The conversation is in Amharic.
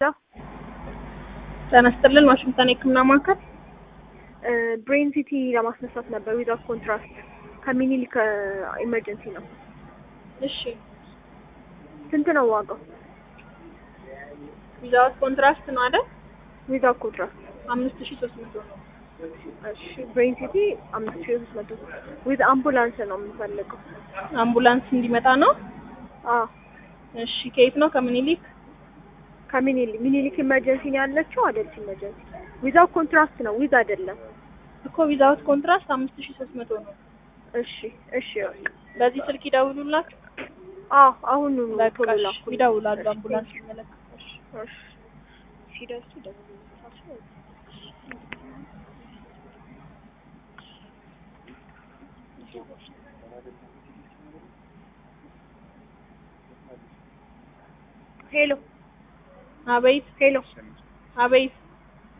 ጤና ይስጥልን ዋሽንግተን የህክምና ማዕከል ብሬን ሲቲ ለማስነሳት ነበር ዊዛውት ኮንትራስት ከሚኒሊክ ኢመርጀንሲ ነው። እሺ ስንት ነው ዋጋው? ዊዛውት ኮንትራስት ነው አይደል ዊዛውት ኮንትራስት አምስት ሺ ሶስት መቶ ነው እሺ ብሬን ሲቲ አምስት ሺህ ሶስት መቶ ዊዝ አምቡላንስ ነው የምንፈልገው። አምቡላንስ እንዲመጣ ነው አዎ እሺ ከየት ነው ከምኒልክ ከሚኒሊክ ሚኒሊክ ኢመርጀንሲ ነው ያለችው አደልት ኢመርጀንሲ ዊዛውት ኮንትራስት ነው ዊዝ አይደለም። እኮ ዊዛውት ኮንትራስት አምስት ሺ ሶስት መቶ ነው እሺ እሺ በቃ በዚህ ስልክ ይደውሉላችሁ አዎ አሁን በቃ ቶሎ እሺ፣ ላኩልኝ። ይደውላሉ እሺ፣ አምቡላንስ ይመለከታል እሺ ሲደርሱ ይደውሉላቸው። ሄሎ አቤት ሄሎ አቤት